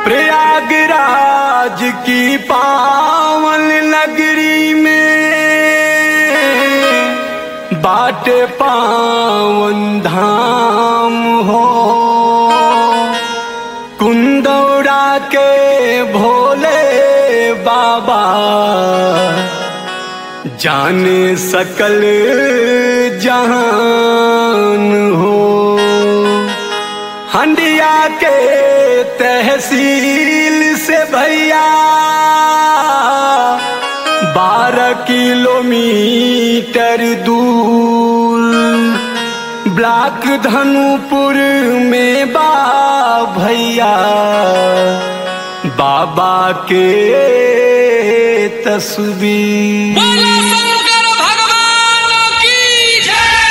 प्रयागराज की पावन नगरी में बाटे पावन धाम हो कुंदौरा के भोले बाबा जाने सकल जहान हो हंडिया के तहसील से भैया बारह किलोमीटर दूर ब्लॉक धनुपुर में बा भैया बाबा के तस्वीर बोलो शंकर भगवान की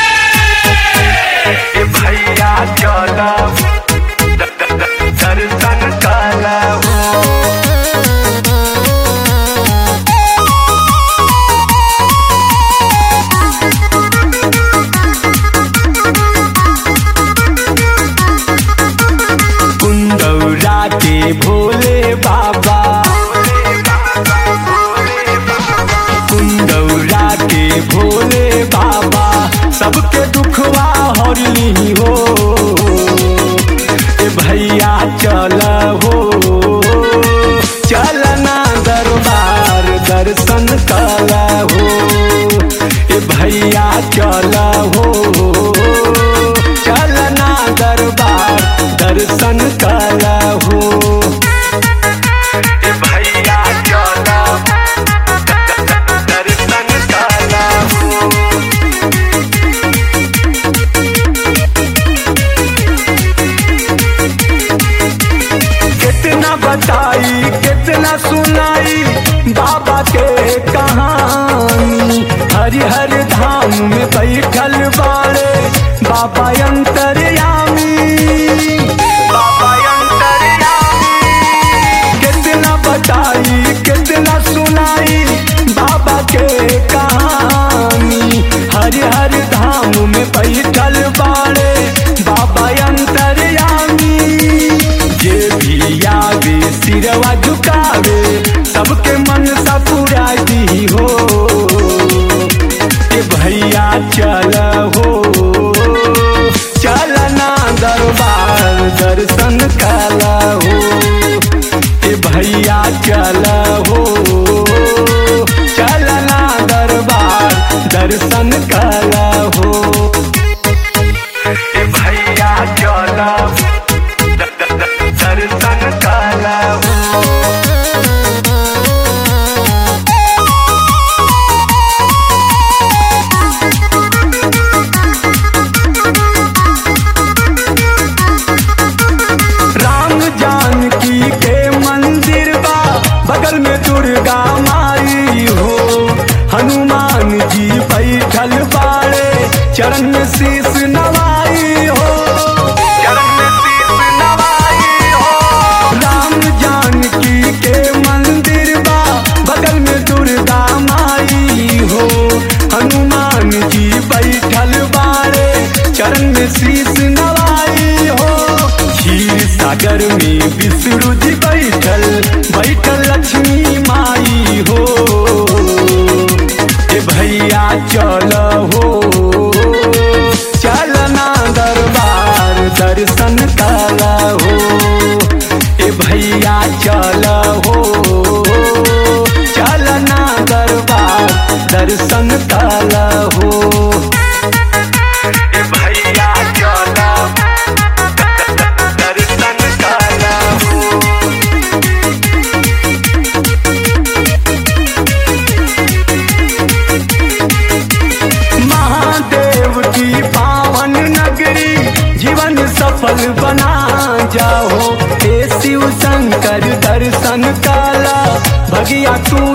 जय भैया चला दर्शन कला कुंदौरा के भोले बाबा कुंदौरा के भोले बाबा सबके दुखवा हरली हो ए भैया चल हो चलना दरबार दर्शन कल हो ए भैया चल हो चलना दरबार दर्शन कल हो ए भैया चल दर्शन कल हो कितना बताई कितना सुनाई बाबा के कहानी हरिहर धाम में बैठल बाड़े बाबा अंतर्यामी बाबा अंतर्यामी कितना बताई कितना सुनाई बाबा के कहानी हरिहर धाम में बैठल बाड़े बाबा अंतर्यामी जे भी आवे सिरवा झुकावे सबके मन सा पूरा दी हो ए भैया चल हो चलना दरबार दर्शन कल हो ए भैया चल हो चलना दरबार दर्शन कल हो ए भैया चल दर्शन कल हो राम जानकी के मंदिर बा बगल में दुर्गा माई हो हनुमान जी बैठल बाड़े चरण में शीश नवाई हो चरण में शीश नवाई हो राम जानकी के मंदिर बा बगल में दुर्गा माई हो हनुमान जी बैठल बाड़े चरण में शीश नवाई हो क्षीर सागर में विष्णु जी बैठल बैठल लक्ष्मी माई हो ए भैया चल हो चलना दरबार दर्शन कल हो ए भैया चल हो चलना दरबार दर्शन कल हो ए भैया चल दर्शन कल हो महादेव की पावन नगरी जीवन सफल बना जाओ हे शिव शंकर दर्शन काला भगिया तू